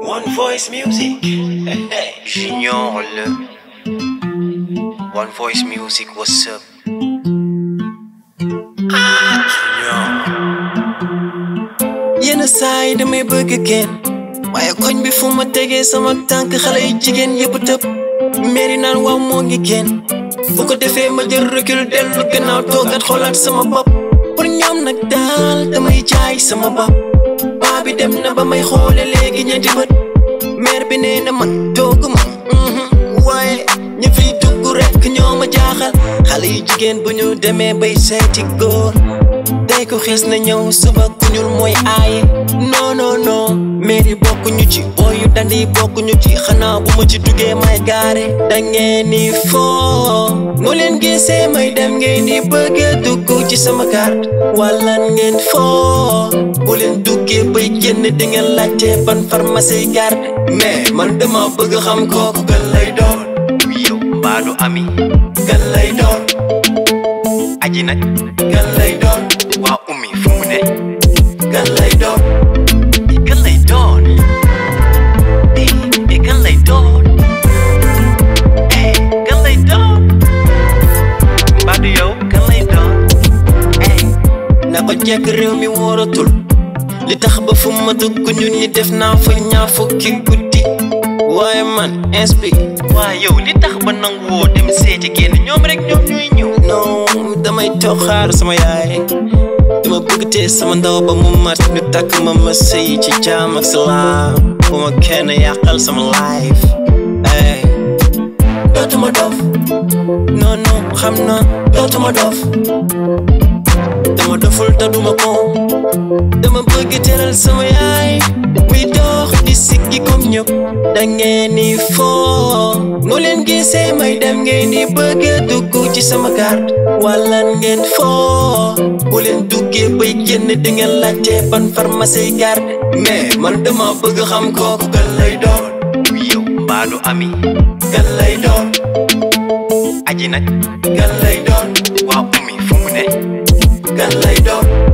One Voice Music. Junior le. One Voice Music, what's up? Junior. yenn saa yi damay bëgg kenn waaye koñ bi fu ma tegee sama tànk xale yi jigéen yëpp tëb mairie naan waaw moo ngi kenn bu ko defee ma jël recul dellu gannaaw toogat xoolaat sama bopp pour ñoom nag daal damay jaay sama bopp baa bi dem na ba may xoole léegi ñeenti bët maire bi nee na man toogu ma waaye ñu fiy dugg rekk ñoo ma jaaxal xale yi jigéen bu ñu demee bay seeti góor tey ko xees na ñëw suba ku ñuul mooy aaye non non non mairie bokkuñu ci booyu dandi bokkuñu ci xanaa bu ma ci duggee may gaare da ngeen ni foo mu leen gisee may dem ngeen di bëgg a dugg ci sama carte wala ngeen foo bu leen duggee bay génn di ngeen laajte ban pharmacie garde mais man dama bëgg xam kooku kan lay doon yow mbaadu ami kan lay doon aji nag kan lay doon waa ummi fu mu ne kan lay doon kan lay doon eh eh kan lay doon eh kan lay doon mbaadu yow kan lay doon eh na ko jekk réew mi wóoratul li tax ba fu ma dugg ñun ñi def naa fa ñaar fukki guddi waaye man inspi waa yow li tax ba nanguwoo dem seeti kenn ñoom rek ñoom ñooy ñëw non damay toog xaar sama yaay dama bëgg tee sama ndaw ba mu mat ñu takk ma ma sëy ci jaam ak salaam bu ma kenn yàqal sama life ay dootuma dof non non xam na dootuma dof dama doful te duma ko dama bëgg teral sama yaay muy dox di siggi comme ñëpp da ngeen ni foo mu leen gisee may dem ngeen di bëgg a dugg ci sama carte wala ngeen foo bu leen duggee bay génn di ngeen laajte ban pharmacie garde mais man dama bëgg xam kooku kan lay doon yow mbaadu ami kan lay doon aji nag kan lay doon waa ummi fu mu ne kan lay doon